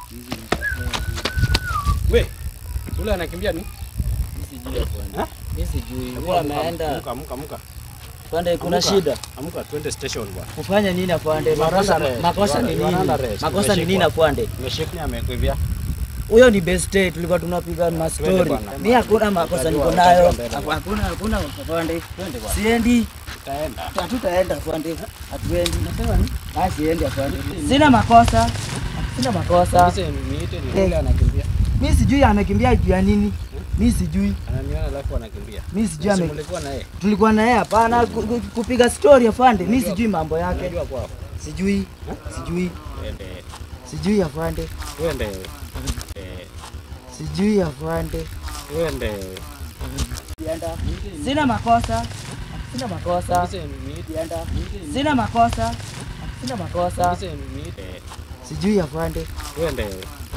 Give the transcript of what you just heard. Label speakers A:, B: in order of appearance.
A: We, ule anakimbia ni?
B: Sijui afande.
A: Ha?
B: Mimi sijui. Huwa ameenda
A: Amka, amka, amka.
B: afande, kuna
A: Amka.
B: shida.
A: Amka twende station bwana.
B: Kufanya nini afande?
A: You are
B: Makosa
A: under arrest.
B: makosa
A: You
B: ni
A: are- you are
B: nini?
A: under arrest.
B: Makosa ni nini
A: Umeshikwa.
B: afande?
A: Umeshikwa amekuivia.
B: Huyo ni best day tulikuwa tunapiga
A: Twende
B: mastori.
A: bwana.
B: Mimi hakuna makosa niko
A: Utajua-
B: nayo.
A: utajua mbele.
B: Hakuna hakuna afande.
A: Twende bwana.
B: Siendi.
A: Tutaenda.
B: Hatutaenda afande. Hatuendi. Nasema ni? Ah, siendi afande. Sina makosa. Sina makosa.
A: Sasa niite ni ule anakimbia.
B: Mimi sijui amekimbia juu ya nini. Mimi sijui.
A: Ananiona alafu anakimbia.
B: Mimi sijui
A: Si
B: ame
A: mlikuwa na yeye.
B: tulikuwa na yeye hapana ku- ku- kupiga story afande. Mimi
A: Unajua-
B: sijui mambo yake.
A: Unajua kwao.
B: Sijui. Sijui.
A: Twende.
B: Sijui afande.
A: Twende. Eh,
B: Sijui afande.
A: Twende.
B: Sina makosa. Sina makosa.
A: Sasa niite.
B: Sina makosa. Sina makosa.
A: Sasa niite.
B: Sijui afande.
A: Twende.